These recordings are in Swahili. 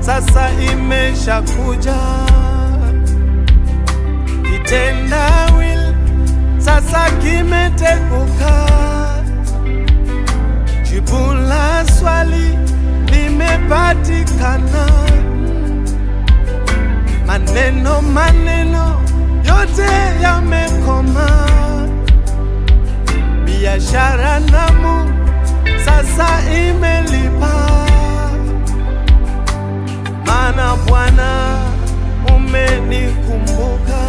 sasa imeshakuja, kitendawili sasa kimeteguka, jibu la swali limepatikana, maneno maneno yote yamekoma, biashara namu sasa imelipa, maana Bwana umenikumbuka,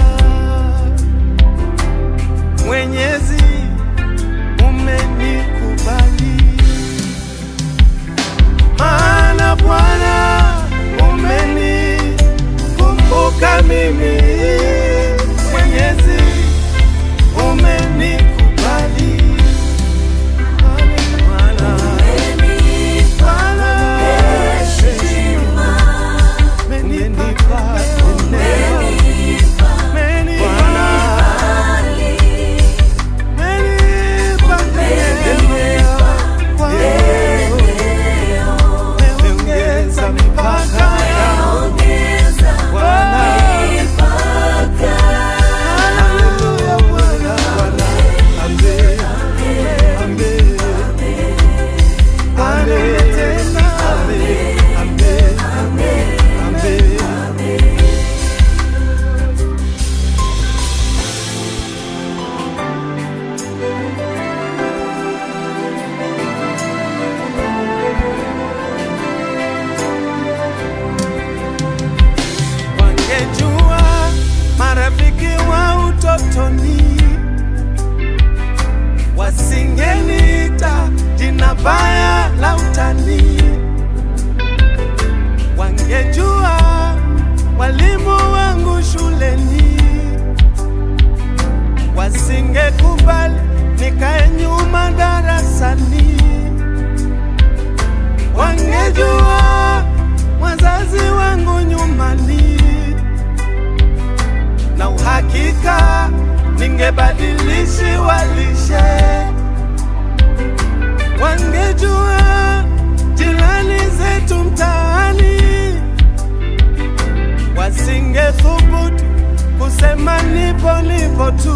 Mwenyezi umenikubali, maana Bwana umenikumbuka mimi, Mwenyezi umenikubali. Bwana, Bwana, umenipa eneo, umenipa umenipa eneo kwangu, umeongeza mipaka yangu Bwana. Haleluya, Bwana, Bwana. Amen, amen. Amen, tena. Amen, amen, amen. Wangejua marafiki wa utotoni wasingeniita jina baya la utani. Wangejua walimu wangu shuleni wasingekubali nikae nyuma darasani. Wangejua wazazi wangu nyumbani, na uhakika ningebadilishi walishe. Wangejua jirani zetu mtaani, wasingethubutu kusema nipo nipo tu.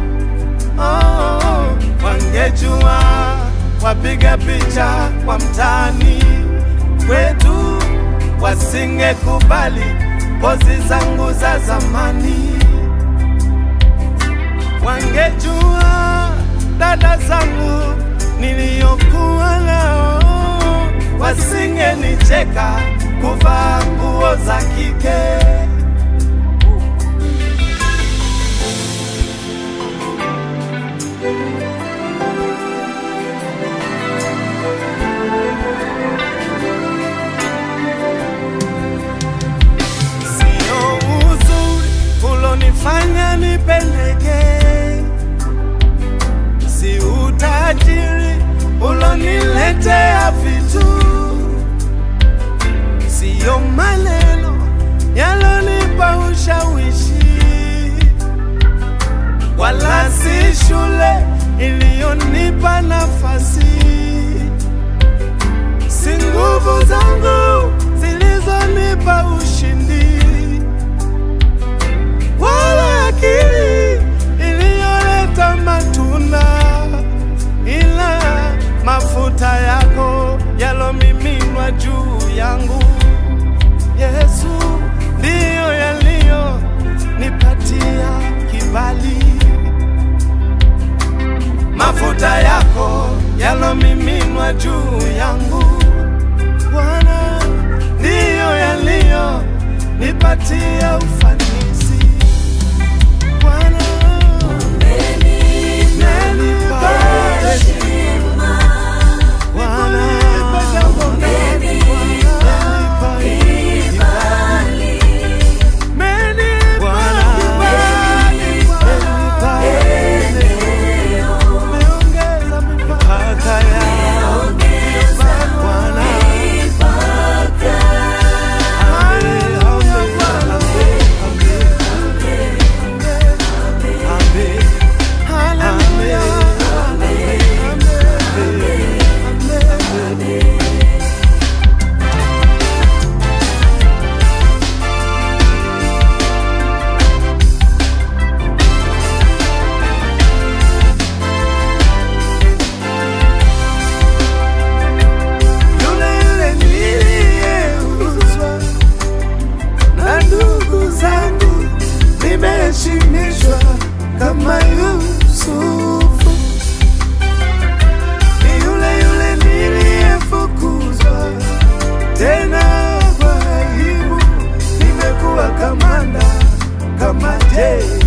Oh, wangejua wapiga picha kwa mtaani kwetu, wasingekubali pozi zangu za zamani. Wangejua dada zangu niliyokuwa nao, wasingenicheka kuvaa nguo za kike. Sio uzuri ulonifanya nipeleke, si utajiri uloniletea vitu, siyo maneno yalonipa ushawishi, wala si shule iliyonipa nafasi si nguvu zangu zilizonipa ushindi, wala akili iliyoleta matunda, ila mafuta yako yalomiminwa juu yangu. Yesu ndiyo yaliyonipatia kibali mafuta yako yalomiminwa juu yangu Bwana, ndiyo yaliyo nipatia ufanisi Bwana, umenipa heshima Bwana, umenipa kibali Umenipa kibali Umenipa eneo Umeongeza mipaka yangu Bwana Haleluya, Bwana. Je,